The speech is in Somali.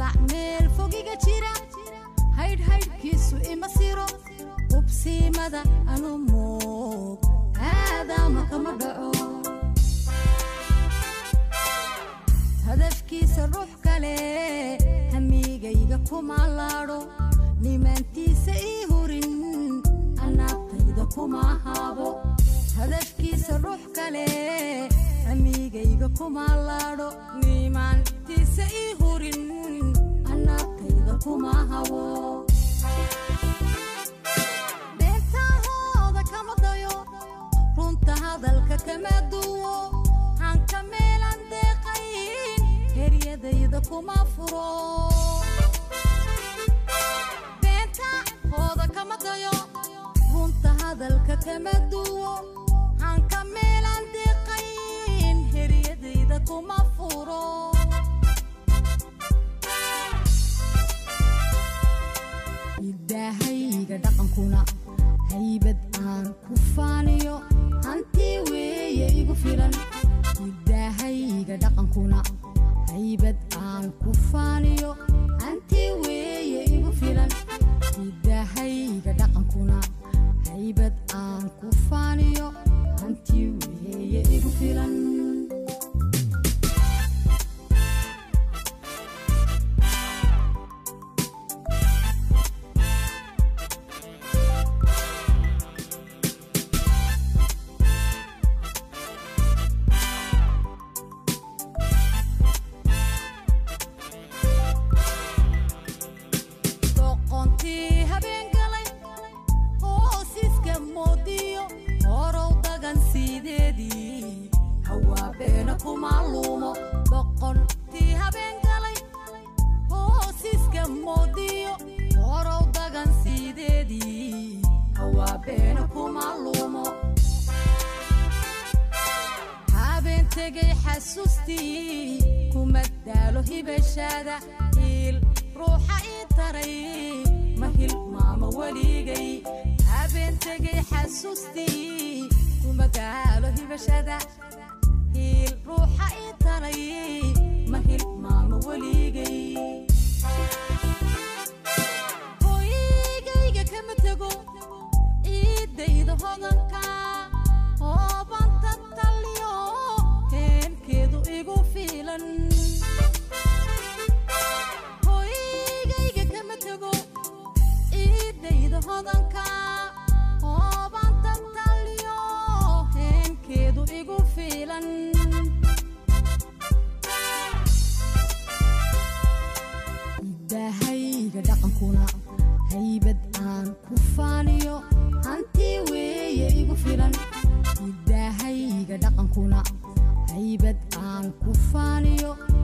magac meel fogiga jira haydhhaydhkiisu ima siro hubsiimada anu moog aadaama kama dhaco hadafkiisa ruux kale hamigayga kuma laadho nimaantiisa ii hurin anaabtayda kuma haabo hadafkiisa ruux kale hamigayga kuma laadho nimaantiisa ii hurin anaabtayda kuma habo beentahooda kama dayo runta hadalka kama duwo hanka meelan deeqayn heryadayda kuma furo beentahooda kama dayo runta hadalka kama duwo hanka meelan deeqayn heryadayda kuma furo idaahayga dhaqankuna haybad aan ku faaniyo hanti weeye igu filan idaahayga dhaqankuna haybad aan ku faaniyo hanti weeye igu filan idaahayga dhaqankuna haybad aan ku faaniyo hanti weeye igu filan doqontii habeen galay hoosiiska moodiyo horow dagan siideedii hawaabeena kuma luumo doqontii habeen galay hoosiiska moodiyo horow dagan siideedii hawaabeena kuma luumo habeen tegay xasuustii kuma daalo hibashaada hiil ruuxa ii taray ma hilmaamo weligay habeen tegay xasuustii kuma daalo hibashada hiil ruuxa ii taray ma hilmaamo weligay hooyigayga kama tego ciidayda hodanka hoobanta taliyo heenkeedu igu fiilan hooyigayga kama tego ciidayda hodanka hoobanta taliyo heenkeedu igu fiilan idaahayga dhaqankuna haybad aan ku faaniyo hanti weeye igu filan idaahayga dhaqankuna haybad aan ku faaniyo